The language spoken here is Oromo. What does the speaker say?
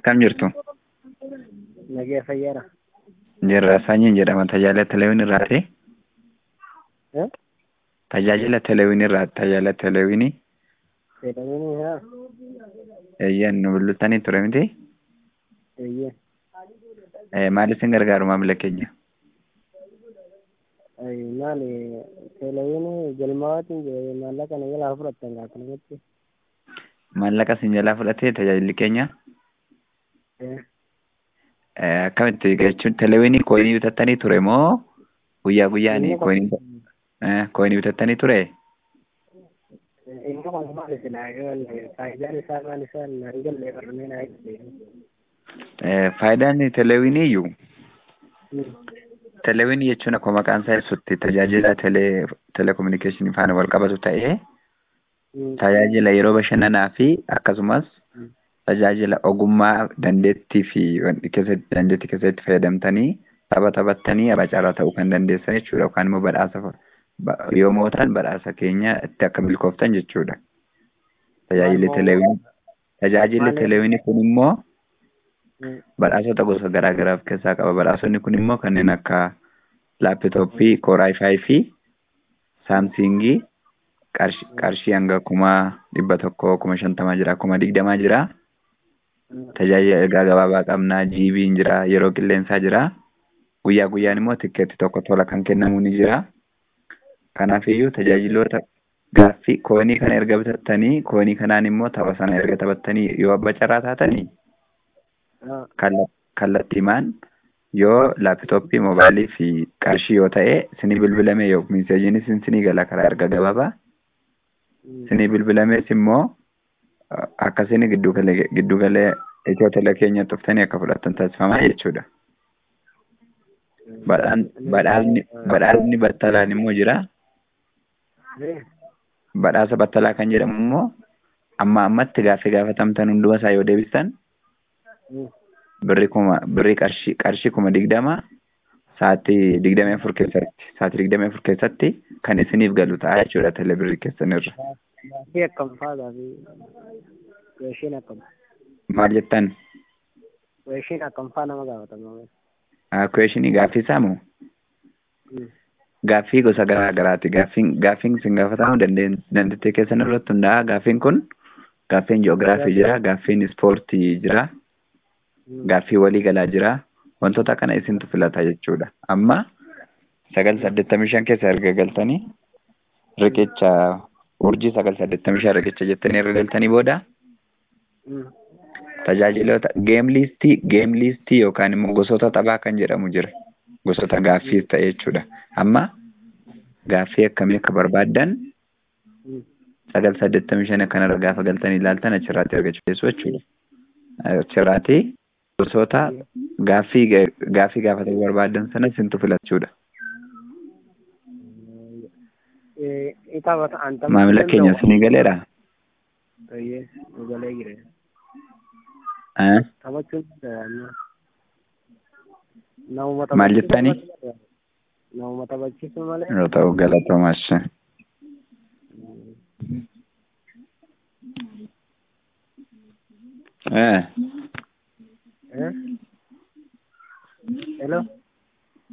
akkam jirtu? Nagee fayyaadha. Jirra sanyiin jedhama tajaajila teleewwiin irraati. Eh? Tajaajila teleewwiin irraati tajaajila teleewwiinii. Jedhamanii haa? Eeyyan nu bilbiltanii ture miti. Eeyyee. Eh, Maal isin gargaaru maamila keenya? Ay, maali teleewwiin galmaawatiin jira maallaqa na jalaa fudhattan akkanumatti. Maallaqa isin jalaa fudhatee tajaajilli keenya Eh, eh, akkamitti jechuun teleewwiinii kooyinii bitattanii ture moo guyyaa guyyaan inni kooyinii kun- eh, kooyinii bitattanii ture? inni kun maali silaa yoo faayidaan isaa maal isaa na hin galle barnee na hin Eh, Faayidaan teleewwiinii iyyuu teleewwiinii jechuun akkuma maqaan isaa ibsutti tajaajila telee telekominikeeshinii faana wal qabatu ta'ee tajaajila yeroo bashannanaa fi akkasumas Mm. tajaajila ogummaa dandeettii fi wanti keessatti dandeettii keessatti fayyadamtanii tapha taphattanii abacaarraa ta'uu kan dandeessan jechuudha yookaan immoo badhaasa fa- ba- yoo mootan badhaasa keenya itti akka milkooftan jechuudha. Tajaajilli Maal- teleewwiinii tajaajilli maal- teleewwiinii kun immoo badhaasota gosa garaa garaa of keessaa qaba. Badhaasonni kun immoo kanneen akka laapitooppii kooraa ifaa fi saamsingii qarshii qarshii hanga kuma dhibba tokkoo kuma shantamaa jira kuma digdamaa jira. Tajaajila ergaa gabaabaa qabnaa jiibiin jira yeroo qilleensaa jira. Guyyaa guyyaan immoo tikkeetti tokko tola kan kennamu ni jira. Kanaafiyyuu tajaajiloota gaaffii koonii kana erga bitattanii koonii kanaan immoo tapha sana erga taphattanii yoo abba carraa taatanii kalla- kallattiimaan yoo laapitooppii mobaayilii fi qarshii yoo ta'e sinii bilbilame yoo miseejiin isin sinii gala karaa erga gabaabaa sinii bilbilamees immoo uh, akka sinii giddu galee giddu galee itoo tele keenya dhuftanii akka fudhattan taasifamaa jechuudha. Badhaan badhaasni badhaasni battalaan immoo jira. Badhaasa battalaa kan jedhamu immoo amma ammatti gaaffii gaafatamtan hunduma isaa yoo deebistan birri kuma birri qarshii qarshii kuma digdama sa'aatii digdamii afur keessatti sa'aatii digdamii afur keessatti kan isiniif galu ta'a jechuudha tele birrii keessanirra. Gaaffii akkam faa gaaffii weeshiin akkam Maal jettan? weeshiin akkam faa nama gaafatama. Kuweeshinii gaaffii saamu gaaffii gosa garaa garaati. Gaaffiin gaaffiin isin gaafatamu dandeen- dandeettii keessan irratti hundaa'a. Gaaffiin kun gaaffiin ji'oogiraafii jira, gaaffiin ispoortii jira, gaaffii waliigalaa jira. Wantoota kana isintu filata jechuudha. Amma sagal saddeettamii shan keessa erga galtanii riqicha urjii sagal saddeettamii shan riqicha jettanii erga galtanii booda tajaajiloota geem liistii geem liistii yookaan immoo gosoota taphaa kan jedhamu jira. Gosoota gaaffiis ta'e jechuudha. Amma gaaffii akkamii akka barbaaddan sagal saddeettamii shan kanarra gaafa galtanii ilaaltan achirraatti argachuu dandeessu jechuudha. Achirraatti gosoota gaaffii gaaffii gaafatamuu barbaadan sana isintu filachuudha. Itaafata anta Maamila keenya isinii galeera. Eeyyee nu galee jira. Eh? Taphachuun danda'ama. Namuma Maal taphachiisuu jettanii? malee- Namuma taphachiisuu malee. Yoo ta'u galatoomaas. Eh. Eh? Hello?